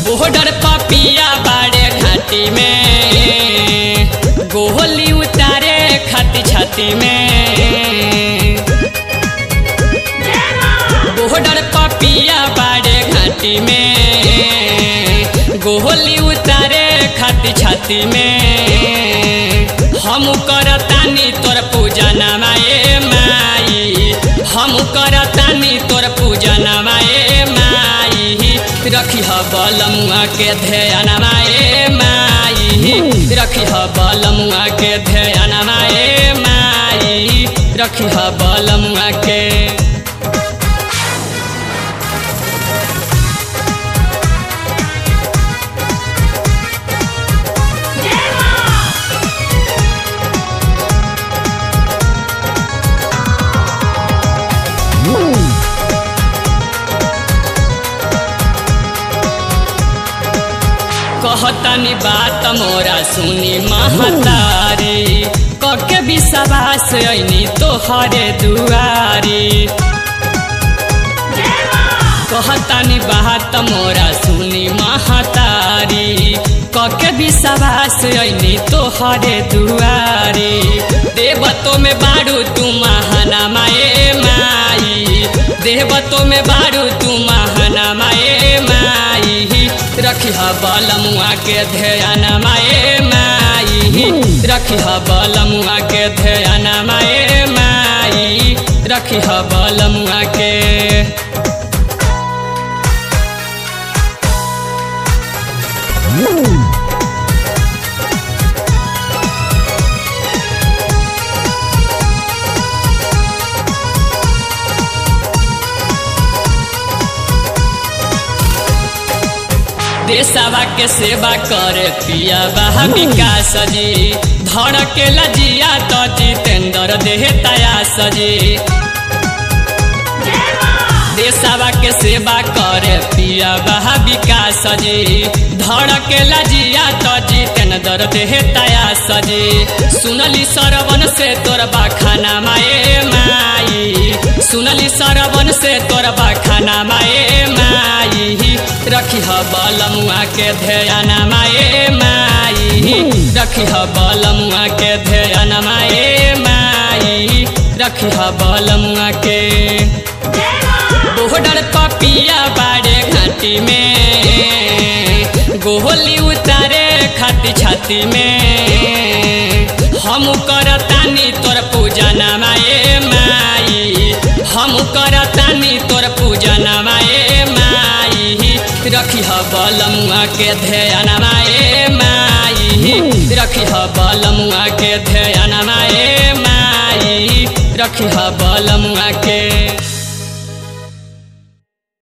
border पपिया बाड़े घाटी में गोली उतारे खाती छाती में बॉर्डर पपिया बाड़े घाटी में गोली उतारे खाती छाती में हम करतानी तोर पूजा नमाए माई हम करतानी तोर पूजा नमाए माई रखी ह बलमुआ के ध्यान माए माई रखी ह बलमुआ के ध्यान माए माई रखी ह बलमुआ के कहतनी बात मोरा सुनी महतारी कके विश्वास ऐनी तोहरे दुआरी कहतनी बात मोरा सुनी महतारी कके विश्वास ऐनी तोहरे दुआरी देवतो में बारू तू महाना माए माई देवतो में बारू तू महाना माए माई रखी ह बलमुआ के ध्यान माए माई रखी ह बलमुआ के ध्यान माए माई रखी ह बलमुआ के देशवा के सेवा करे पिया बहा विकास जी धड़ के लजिया तो जितेंद्र देह तया सजी देशवा के सेवा करे पिया बहा विकास जी धड़ के लजिया तो जितेंद्र देह तया सजी सुनली सरवन से तोर बाखाना माए माई सुनली सरवन से तोर बाखाना माए माई रखी ह बलमुआ के ध्यान माए माई रखी ह बलमुआ के ध्यान माए माई रखी ह बलमुआ के बॉर्डर पपिया बाड़े घाटी में गोली उतारे खाती छाती में हम करतानी तोर पूजा नमाए माई हम करतानी तोर पूजा नमाए माई रखी ह बलमुआ के ध्यान माए माई रखी ह बलमुआ के ध्यान माए माई रखी ह बलमुआ के